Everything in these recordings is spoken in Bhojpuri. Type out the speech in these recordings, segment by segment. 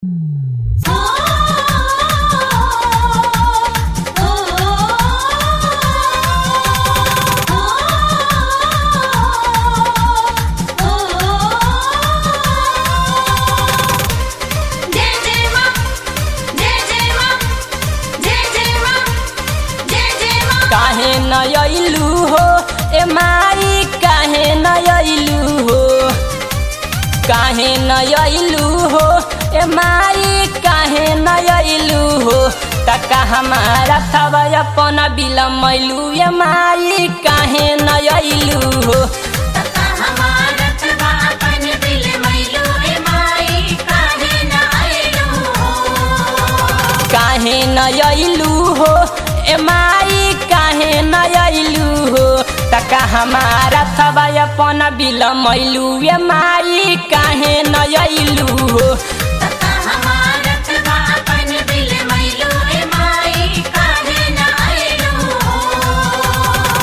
जय जय मां जय जय मां जय जय मां जय जय मां काहे न अइलू हो ए माई काहे न अइलू हो काहे न अइलू हो ए माई काहे न अइलू हो तका हमारा थवा अपन बिलमैलू ए माई काहे न अइलू हो तका हमारा तबा अपन दिल मैलो ए माई काहे न आइलू हो काहे न अइलू हो ए माई काहे न अइलू हो तका हमारा थवा अपन बिलमैलू ए माई काहे न अइलू हो तका हमारा तबा अपन दिल मैलो ए माई काहे न आइलू हो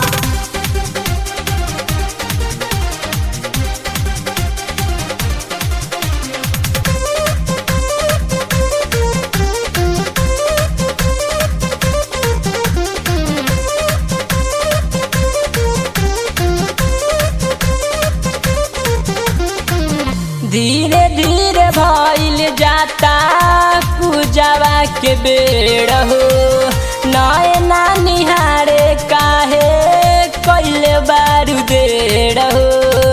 धीरे धीरे भइल जाता पूजावा के बेड़ हो नए ना निहारे काहे कैले बारू देड़ हो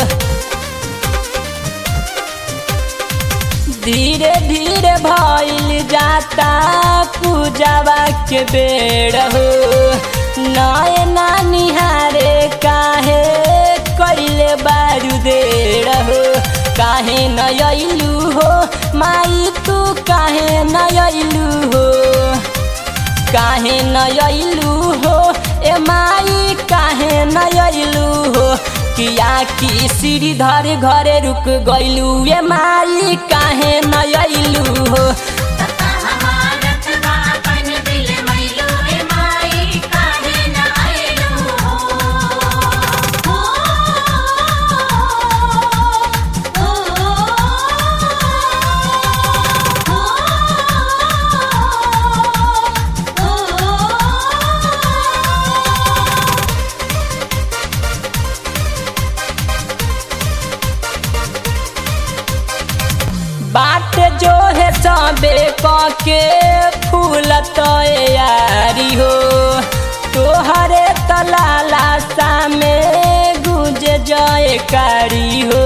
धीरे धीरे भइल जाता पूजावा के बेड़ हो नए ना निहारे काहे कैले बारू देड़ हो काहे न अइलू हो माई तू काहे न अइलू हो काहे न अइलू हो ए माई काहे न अइलू हो किया की सीढ़ी धर घरे रुक गइलू ए माई काहे न अइलू हो तका हमारा तबा अपन दिल मैलो ए माई काहे न आइलू हो बाट जो है सबे के फूल तो यारी हो तोहरे तलाला सा में गुज जय कारी हो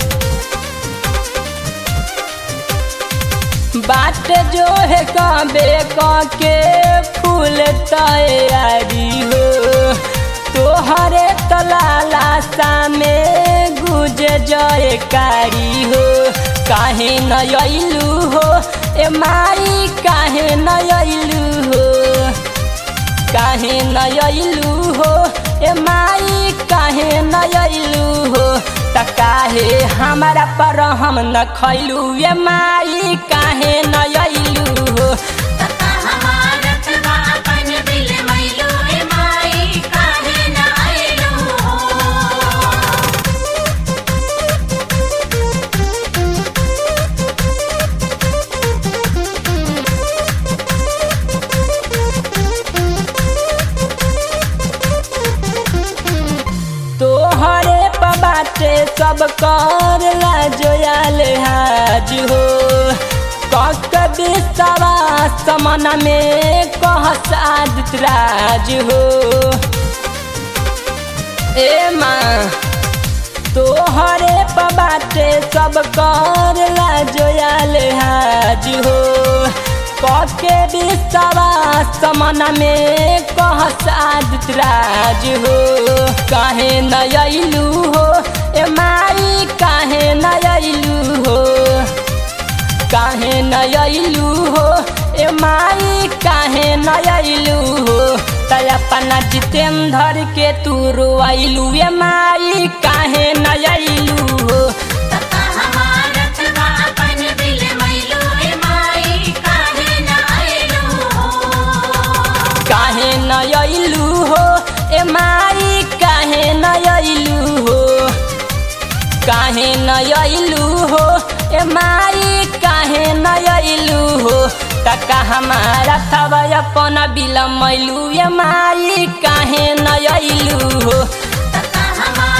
बाट जो है कबे के फूल तैयारी हो तोहरे तलाला सा में गुज जय कारी हो काहे न अइलू हो ए माई काहे न अइलू हो काहे न अइलू हो ए माई काहे न अइलू हो त काहे हमारा पर हम न खैलू ए माई काहे न अइलू हो तका हमारा तबा अपन दिल मैलो ए माई काहे न आइलू हो तोहरे पबाटे सब कर लाजोयाल हाज हो कक बिस्तवा समन में कहस आदित राज हो ए माँ तोहरे पबाटे सब कर लाजोयाल हाज हो कके बिस्तवा समन में कहस आदित राज हो काहे न अइलू हो ए माई काहे न अइलू हो काहे न अइलू हो ए माई काहे न अइलू हो त अपना जितेंद्र के तू रोइलू ए माई काहे न अइलू हो तका हमारा तबा अपन दिल मैलो ए माई काहे न आइलू हो काहे न अइलू हो ए माई काहे न अइलू हो काहे न अइलू हो ए माई काहे न अइलू तका हमारा थवा अपन बिलमैलू ये माई काहे न अइलू हो तका हमार